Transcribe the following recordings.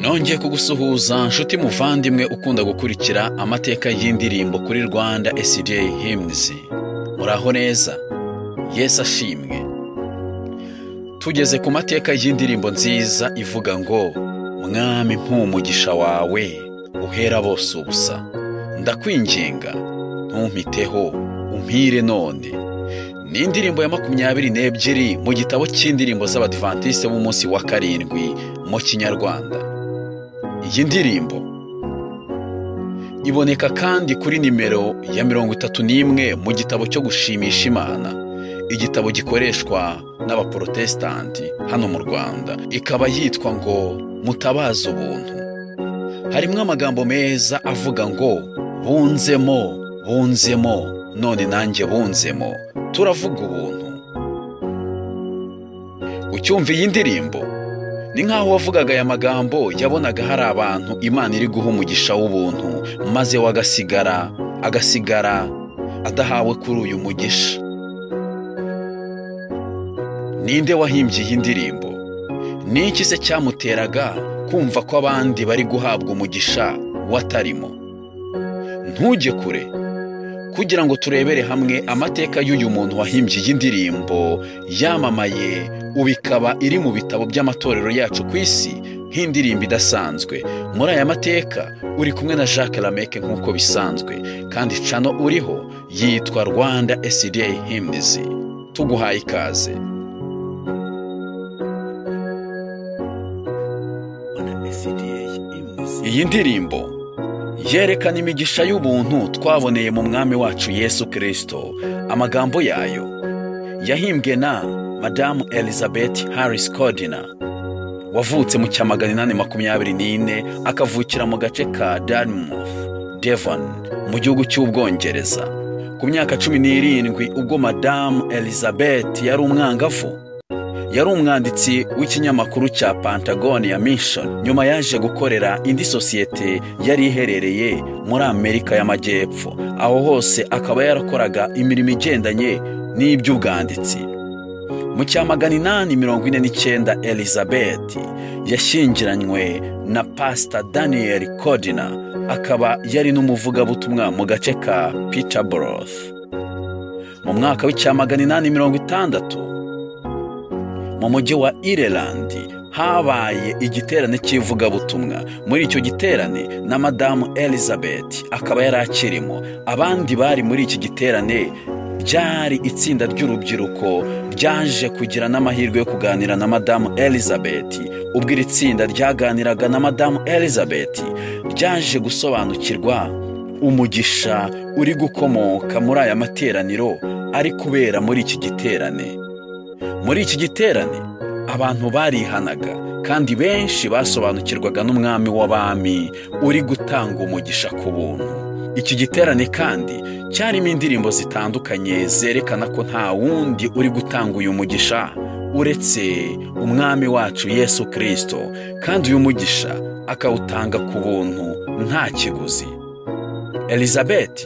twongeye kugusuhuza nshuti muvandimwe ukunda gukurikira amateka y'indirimbo kuri rwanda SDA hymns muraho neza yesu ashimwe tugeze ku mateka y'indirimbo nziza ivuga ngo mwami mpumugisha wawe uhera bose ubusa ndakwinginga ntumpiteho umpire none ni indirimbo ya makumyabiri n'ebyiri mu gitabo cy'indirimbo z'abadivantisite b'umunsi wa karindwi mu kinyarwanda iyi ndirimbo iboneka kandi kuri nimero ya mirongo itatu n'imwe mu gitabo cyo gushimisha imana igitabo gikoreshwa n'abaporotesitanti hano mu rwanda ikaba yitwa ngo mutabaze ubuntu harimo amagambo meza avuga ngo bunzemo bunzemo none nanjye bunzemo turavuga ubuntu ucyumva iyi ndirimbo ni nk'aho wavugaga aya magambo yabonaga hari abantu imana iri guha umugisha w'ubuntu maze we agasigara agasigara adahawe kuri uyu mugisha ninde wahimbye iyi ndirimbo ni iki se cyamuteraga kumva ko abandi bari guhabwa umugisha watarimo ntujye kure kugira ngo turebere hamwe amateka y'uyu muntu wahimbye iyi ndirimbo yamamaye ubu ikaba iri mu bitabo by'amatorero yacu ku isi nk'indirimbo idasanzwe muri aya mateka uri kumwe na jacques lameke nk'uko bisanzwe kandi cano uriho yitwa rwanda SDA hymns tuguhaye ikaze iyi ndirimbo yerekana imigisha y'ubuntu twaboneye mu mwami wacu yesu kirisito amagambo yayo yahimbwe na madamu elizabeth harris codina wavutse mu cya magana inani makumyabiri n'ine akavukira mu gace ka dartmouth devon mu gihugu cy'ubwongereza ku myaka cumi n'irindwi ubwo madamu elizabeth yari umwangavu yari umwanditsi w'ikinyamakuru cya Pantagoniya Mission nyuma yaje gukorera indi sosiyete yari iherereye muri Amerika y'Amajyepfo aho hose akaba yarakoraga imirimo igendanye n'iby'ubwanditsi mu cya magana inani mirongo ine n'icyenda Elizabeth yashyingiranywe na Pastor Daniel Codina akaba yari n'umuvugabutumwa mu gace ka Peterborough mu mwaka w'icya magana inani mirongo itandatu mu mujyi wa irelandi habaye igiterane cy'ivugabutumwa muri icyo giterane na madamu elizabeth akaba yari akirimo abandi bari muri iki giterane byari itsinda ry'urubyiruko ryaje kugira n'amahirwe yo kuganira na madamu elizabeth ubwo iri tsinda ryaganiraga na madamu elizabeth ryaje gusobanukirwa umugisha uri gukomoka muri aya materaniro ari kubera muri iki giterane muri iki giterane abantu barihanaga kandi benshi basobanukirwaga n'umwami w'abami uri gutanga umugisha ku buntu iki giterane kandi cyarimo indirimbo zitandukanye zerekana ko nta wundi uri gutanga uyu mugisha uretse umwami wacu yesu kirisito kandi uyu mugisha akawutanga ku buntu nta kiguzi elizabeth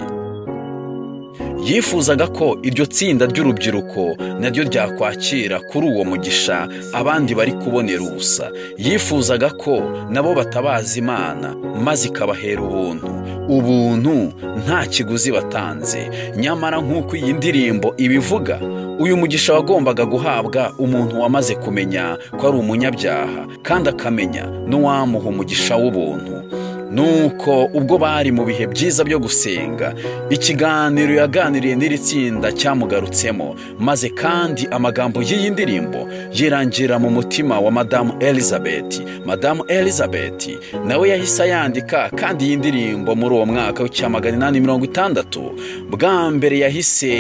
yifuzaga ko iryo tsinda ry'urubyiruko naryo ryakwakira kuri uwo mugisha abandi bari kubonera ubusa yifuzaga ko nabo batabaza imana maze ikabahera ubuntu ubuntu nta kiguzi batanze nyamara nk'uko iyi ndirimbo ibivuga uyu mugisha wagombaga guhabwa umuntu wamaze kumenya ko ari umunyabyaha kandi akamenya n'uwamuha umugisha w'ubuntu nuko ubwo bari mu bihe byiza byo gusenga ikiganiro yaganiriye n'iri tsinda cyamugarutsemo maze kandi amagambo y'iyi ndirimbo yirangira mu mutima wa madamu elizabeth madamu elizabeth nawe yahise ayandika kandi iyi ndirimbo muri uwo mwaka w'icya magana inani mirongo itandatu bwa mbere yahise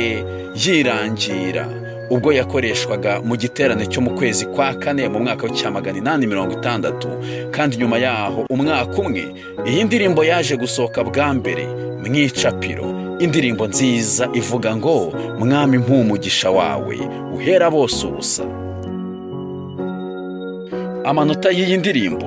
yirangira ubwo yakoreshwaga mu giterane cyo mu kwezi kwa kane mu mwaka w'icya magana inani mirongo itandatu kandi nyuma yaho umwaka umwe iyi ndirimbo yaje gusohoka bwa mbere mu icapiro indirimbo nziza ivuga ngo mwami mpumugisha wawe uhera bose ubusa amanota y'iyi ndirimbo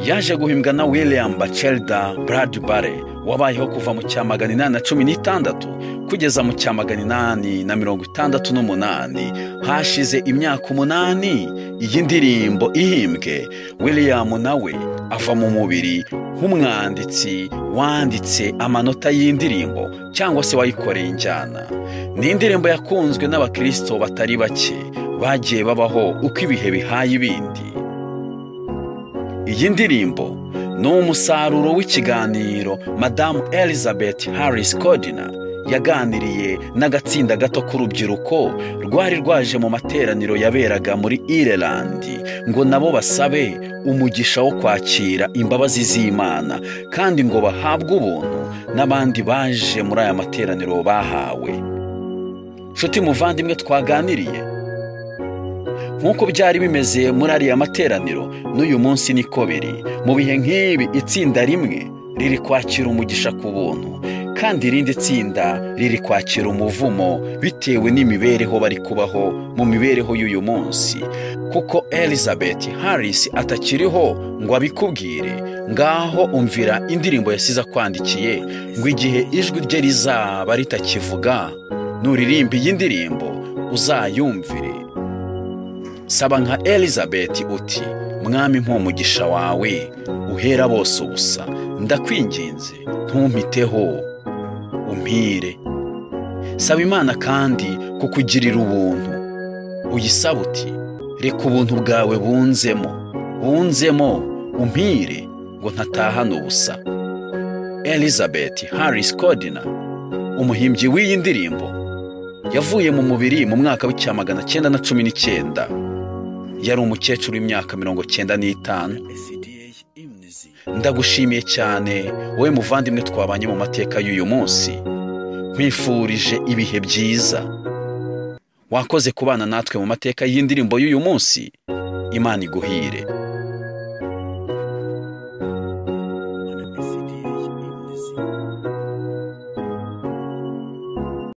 yaje guhimbwa na william bacelda bradbury wabayeho kuva mu cya magana inani na cumi n'itandatu kugeza mu cya magana inani na mirongo itandatu n'umunani hashize imyaka umunani iyi ndirimbo ihimbwe william nawe ava mu mubiri nk'umwanditsi wanditse amanota y'indirimbo cyangwa se wayikoreye injyana ni indirimbo yakunzwe n'abakirisito batari bake bagiye babaho uko ibihe bihaye ibindi iyi ndirimbo ni umusaruro w'ikiganiro madamu elizabeth harris codina yaganiriye n'agatsinda gato k'urubyiruko rwari rwaje mu materaniro yaberaga muri irelandi ngo nabo basabe umugisha wo kwakira imbabazi z'imana kandi ngo bahabwe ubuntu n'abandi baje muri aya materaniro bahawe nshuti muvandimwe twaganiriye nk'uko byari bimeze muri ariya materaniro n'uyu munsi niko biri mu bihe nk'ibi itsinda rimwe riri kwakira umugisha ku buntu kandi irindi tsinda riri kwakira umuvumo bitewe n'imibereho bari kubaho mu mibereho y'uyu munsi kuko elizabeth harris atakiriho ngo abikubwire ngaho umvira indirimbo yasize akwandikiye ngo igihe ijwi rye rizaba ritakivuga nuririmba iyi ndirimbo uzayumvire saba nka elizabeth uti mwami mpumugisha wawe uhera bose ubusa ndakwinginze ntumpiteho umpire saba imana kandi kukugirira ubuntu uyisaba uti reka ubuntu bwawe bunzemo bunzemo umpire ngo ntatahane ubusa elizabeth harris codina umuhimbyi w'iyi ndirimbo yavuye mu mubiri mu mwaka w'icya magana cyenda na cumi n'icyenda yari umukecuru w'imyaka mirongo cyenda n'itanu ndagushimiye cyane wowe muvandimwe twabanye mu mateka y'uyu munsi nkwifurije ibihe byiza wakoze kubana natwe mu mateka y'indirimbo y'uyu munsi imana iguhire